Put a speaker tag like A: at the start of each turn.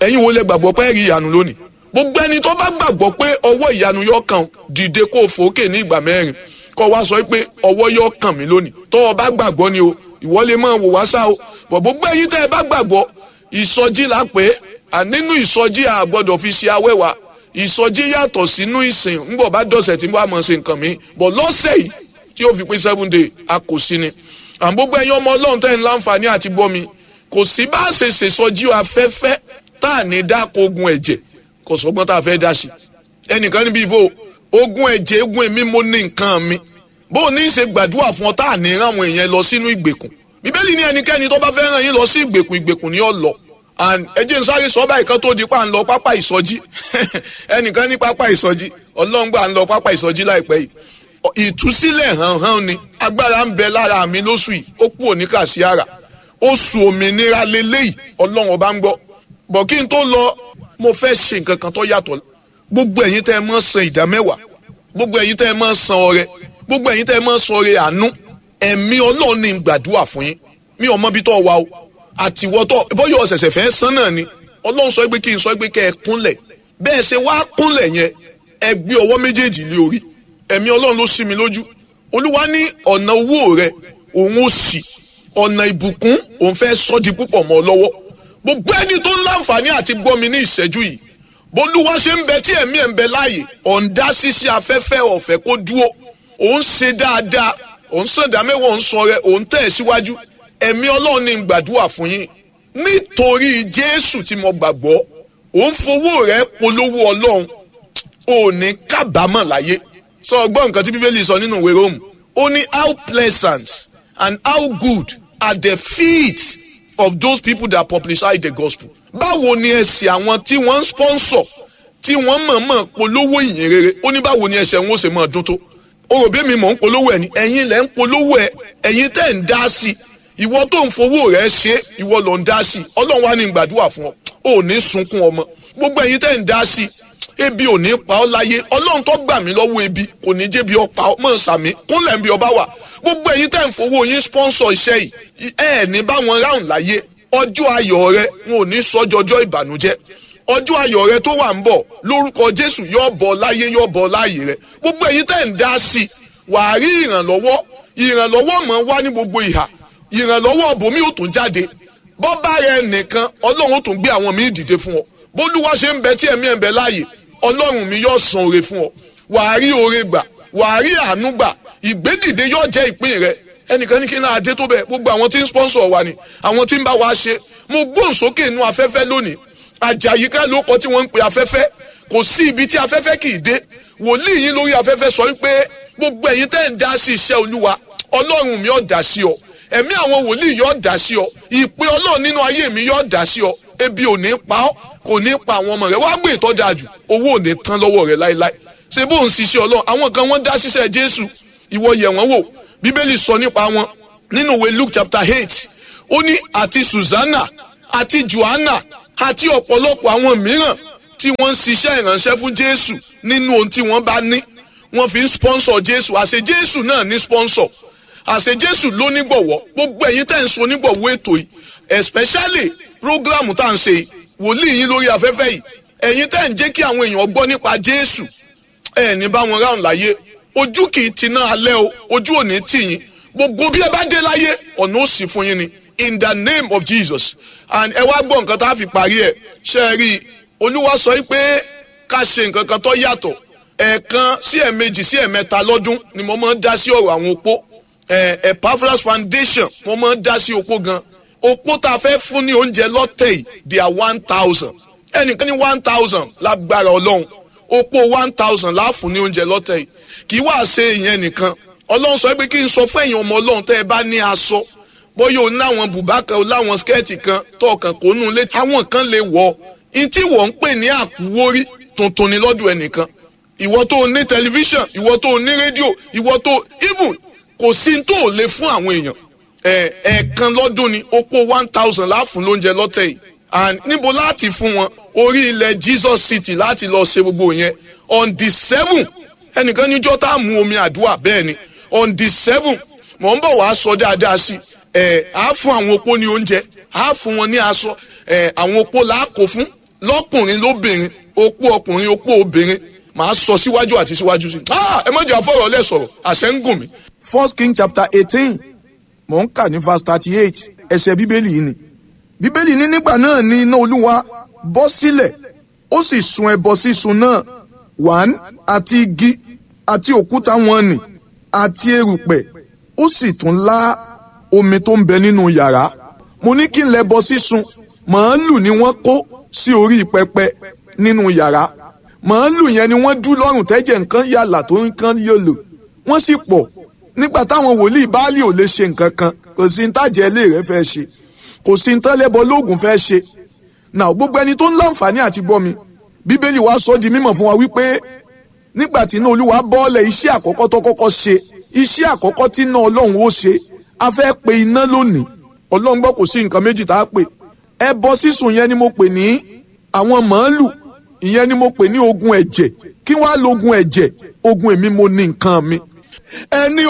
A: ẹ̀yin wo lẹ gbàgbọ́ pé rí ìyanu lónìí gbogbo ẹni tó bá gbàgbọ́ pé ọwọ́ ìyanu yọ kàn dìde kó o fòókè ní ìgbà mẹ́rin kó wá sọ pé ọwọ́ yọ kàn mí lónìí tó o bá gbàgbọ́ ni o ìwọ lè máa wò wá sá o bọ̀ gbogbo ẹ̀yin tẹ́ ẹ bá gbàgbọ́ ìsọjí la pé nínú ìsọjí a gbọ́dọ̀ fi ṣe awẹ́wà ìsọjí yàtọ̀ sínú ìsìn ńgbọ̀ bá dọ̀sẹ̀ tí wàá mọ̀ ṣe nǹkan mi bọ̀ lọ́sẹ̀ yìí tí ó fi pé seven day a kò sí ni àwọn gbogbo ẹ̀yin ọmọ ọlọ́run tẹ́ ń láǹfààní àti gbọ́ mi kò sí bá a ṣe ṣèsọjí afẹ́fẹ́ tá à ní dáko ogun ẹ̀jẹ̀ kò sọgbọ́n tá a fẹ́ dá sí ẹnìkan níbi ìbò ogun ẹ̀jẹ̀ egun èmi mo ní nǹkan mi bó o ní í ṣe gbàdúrà fún ọ tá à ní rán àwọn èèyàn lọ sínú ìgbèkùn bíbélì ní ẹnikẹ́ni tó bá fẹ́ ràn yín lọ sí ìgbèkùn ìgbèkùn ni ó lọ ẹ jẹ́ n sáré sọ báyìí kan tó di pa ń lọ pápá ìsọjí ẹnìkan ní pápá ìsọjí ọlọ́run gbà ń lọ pápá ìsọjí láìpẹ́ yìí ìtúsílẹ̀ hàn hàn ni agbára ń bẹ lára mi lóṣù yìí ó kú òní kàṣíàrà oṣù òmìnira lélẹ́yìí ọlọ́run ọba ń gbọ́ bọ̀ kí n tó lọ mo fẹ́ ṣe nǹkan kan tó yàtọ̀ gbogbo ẹ̀yin tẹ́ ẹ mọ́ san ìdá mẹ́wàá gbogbo ẹ̀yin tẹ́ ẹ mọ́ san ọrẹ gbogbo ẹ̀yin tẹ́ ẹ mọ́ san ọrẹ àánú ẹ̀mí ọlọ́run ní gbàdúrà fún yín mi ò mọ bí tó wà o àtiwọ́tọ̀ bóyá ọ̀sẹ̀sẹ̀ fẹ́ san náà ni ọlọ́run sọ pé kí n sọ pé kẹ́ ẹ kúnlẹ̀ bẹ́ẹ̀ ṣe wá kúnlẹ̀ yẹn ẹ gbé ọwọ́ méjèèjì lé orí ẹ̀mí ọlọ́run ló sí mi lójú olúwa ní ọ̀nà owó rẹ òun ó sì ọ̀nà ìbùkún òun fẹ́ sọ́ di púpọ̀ mọ́ ọ lọ́wọ́ gbogbo ẹni tó ń láǹfààní àti gbọ́ mi ní ìṣẹ́jú yìí bólúwa ṣe ń bẹ tí ẹ̀mí ẹ̀ ń bẹ láàyè ọ̀ǹda ṣíṣe afẹ́fẹ́ ọ̀fẹ́ kó dúró òun ṣe dáadáa òun sàǹdà mẹ́wàá òun sọ rẹ òun tẹ̀ síwájú ẹ̀mí ọlọ́run ní gbàdúrà fún yín nítorí jésù tí mo gbàgbọ́ òun fowó rẹ polówó ọlọ́run ò ní kábàámọ̀ láyé sọ ọgbọ́n nǹkan tí bíbélì sọ nínú ìwé róòmù ó ní how pleasant and how good are the feet of those people that publicize the gospel. báwo ni ẹsẹ̀ àwọn tí wọ́n ń sponsor tí wọ́n mọ̀ọ́mọ̀ polówó ìyìn rere ó ní báwo ni ẹsẹ̀ wọn ó ṣe máa dún tó. o rò bí mi mọ̀ ń polówó ẹ̀ ni ẹ̀yin lẹ̀ ń polówó ẹ̀ ẹ̀yin tẹ̀ ń dá sí i ìwọ tó ń fowó rẹ̀ ṣe ìwọ ló ń dá sí i ọlọ́run wá ní gbàdúrà fún ọ ò ní sunkún ọmọ gbogbo ẹ̀yin tẹ̀ ń dá sí i ebi ò ní pa ọ́ láyé ọlọ́run tó gbà mí lọ́wọ́ ebi kò ní jẹ́ bí ọ pa ọ́ mọ̀ sàmí kúnlẹ̀ ń bí ọba wà gbogbo ẹ̀yin tẹ̀ ń fowó yín sponsor iṣẹ́ yìí ẹ ẹ̀ ní báwọn ráhùn láyé ọjọ́ ayọ̀ rẹ wọn ò ní sọ́jọ́jọ́ ìbànújẹ́ ọjọ́ ayọ̀ rẹ tó wà ń bọ̀ lórúkọ jésù yóò bọ̀ láyé yóò bọ̀ láàyè rẹ gbogbo ẹ̀yin tẹ̀ ń dá sí i wàá rí ìrànlọ́wọ́ ìrànlọ́wọ́ mọ̀ wá ní gbogbo ìhà ìrànlọ́wọ́ bòmí ò tún jáde bọ́bá rẹ nìkan ọlọ́run ó tún gbé àwọn míì dìde fún ọ bólúwa ṣe ń bẹ tí ẹ̀mí ẹ̀ ń bẹ láàyè ọlọ́run mi yóò san oore fún ọ wàá rí oore gbà wàá rí àánú gbà ìgbédìde yóò jẹ́ ìpín rẹ ẹnìkan ní kí n náà dé tó bẹ́ẹ̀ gbogbo àwọn tí ń sponsor wa ni àwọn tí ń bá wa ṣe mo gbóhùn sókè inú afẹ́fẹ́ lónìí àjàyíká ló kọ tí wọ́n ń pe afẹ́fẹ́ kò sí ibi tí afẹ́fẹ́ kì í dé wòlíì yín lórí afẹ́fẹ́ sọ wípé gbogbo ẹ̀yin tẹ́ ń dá sí iṣẹ́ olúwa ọlọ́run mi yóò dá sí ọ ẹ̀mí àwọn wòlíì yóò dá sí ọ ìpè ọlọ́run nínú ayé mi yóò dá sí ọ ebi ò ní pa ọ́ kò ní pa àwọn ọmọ rẹ wá gbé ìtọ́jà jù owó ò ní tán lọ́wọ́ rẹ láéláé ṣé bó ń ṣiṣẹ́ ọlọ́run àwọn kan wọ́n dá ṣiṣẹ́ jésù ìwọ yẹ̀ wọ́n wò bíbélì sọ nípa wọn nínú ìwé luke chapter eight ó ní àti susanna àti johanna àti ọ̀pọ̀lọpọ̀ àwọn mìíràn tí wọ́n ń ṣiṣẹ́ ìránṣẹ́ fún jésù nínú ohun tí wọ́n bá ní wọ́n fi ń sponsor jésù àṣẹ jésù náà ní sponsor àṣẹ jésù ló nígbọ̀wọ́ gbogbo ẹ̀yin tẹ́ ń so nígbọ̀wọ́ ètò yìí especially program tá à ń ṣe wòlíì yín lórí afẹ́fẹ́ yìí ẹ̀yin tẹ́ ń jẹ́ kí àwọn èèyàn gbọ́ nípa jésù ẹ̀ ní bá wọn ráhùn láyé ojú kì í tiná alẹ́ o ojú ò ní tì yín gbogbo bí ẹ bá dé láyé ọ̀nà ó sì fún yín ni in the name of jesus and ẹ wá gbọ́ nǹkan tá a fi parí ẹ̀ ṣe é rí i olúwa sọ pé ká ṣe nǹkan kan tó yàtọ̀ ẹ̀ẹ̀kan sí ẹ̀ẹ̀mejì sí ẹ̀ẹ̀mẹ́ta lọ́dún ni mo máa ń dá sí ọ̀rọ̀ àwọn opó Epaphras foundation mo máa ń dá sí opó gan opó tá a fẹ́ fún ní oúnjẹ lọ́tẹ̀ yìí they are one thousand ẹnìkan ní one thousand lágbára ọlọ́run opó one thousand láàfún ní oúnjẹ lọ́tẹ̀ yìí kì í wá ṣe ìyẹn nìkan ọlọ́run sọ pé kí n sọ fún ẹ̀yin ọmọ ọlọ́run tẹ́ ẹ bá ní aṣọ bóyá o láwọn bùbá kan o láwọn skẹ́ẹ̀tì kan tọkàn kó nù lé àwọn kan lè wọ̀ ọ́ ntí wọ́n ń pè ní àkúwórí tuntun ni lọ́dún ẹnìkan ìwọ tó o ní tẹlifíṣàn ìwọ tó o ní rédíò ìwọ tó even kò sí tó o lè fún àwọn èèyàn ẹ̀ẹ̀kan lọ́dún ni opó one thousand láàfún lóúnjẹ lọ́tẹ̀ yìí and níbo láti fún wọn orí ilẹ̀ Jesus City láti lọ ṣe gbogbo yẹn on the seven ẹnìkan níjọ́ tá a mú omi àdúrà bẹ́ẹ̀ ni on the seven mọ̀ ń bọ̀ wá sọ dáadáa sí ẹ̀ á fún àwọn opó ní oúnjẹ á fún wọn ní aṣọ ẹ̀ àwọn opó là á kó fún lọ́kùnrin lóbìnrin opó ọkùnrin opó obìnrin màá sọ síwájú àti síwájú sí i ẹ má jẹ́ àfọ̀rọ̀ lẹ̀ sọ̀rọ̀ àṣẹ ń gùn mí.
B: first king chapter eighteen mò ń kà ní verse thirty eight ẹsẹ̀ bíbélì yìí ni bíbélì ní nígbà náà ni iná olúwa bọ́ sílẹ̀ ó sì sun ẹbọ sísun náà wàn àti igi àti òkúta wọn nì àti erùpẹ̀ ó sì tún lá omi tó ń bẹ nínú yàrá mo ní kí n lẹbọ sísun màálù ni wọ́n kó sí orí pẹpẹ nínú yàrá màálù yẹn ni wọ́n dú lọ́rùn tẹ́jẹ̀ nǹkan yàlà tó nǹkan yòlò wọ́n sì pọ̀ nígbà táwọn wòlíì báálì ò lè ṣe nǹkan kan kò sí ní tàjẹ́ ilé rẹ̀ fẹ́ ṣe kò sí ní tẹ́lẹ̀bọ lóògùn fẹ́ ṣe náà gbogbo ẹni tó ń láǹfààní àti gbọ́ mi bíbélì wa sọ di mímọ̀ fún wa wípé nígbà tí iná olúwa bọ́ọ̀lẹ̀ iṣẹ́ àkọ́kọ́ tó kọ́kọ́ ṣe iṣẹ́ àkọ́kọ́ tí iná ọlọ́run ó ṣe a fẹ́ pe iná lónìí ọlọ́run gbọ́ kò sí nǹkan méjì tá a pè ẹbọ sísun yẹn ni mo pè ní àwọn màálù ìyẹn ni mo pè ní ogun ẹ̀jẹ̀ kí wàá lo ogun ẹ̀jẹ̀ ogun èmi mo ní nǹkan mi ẹni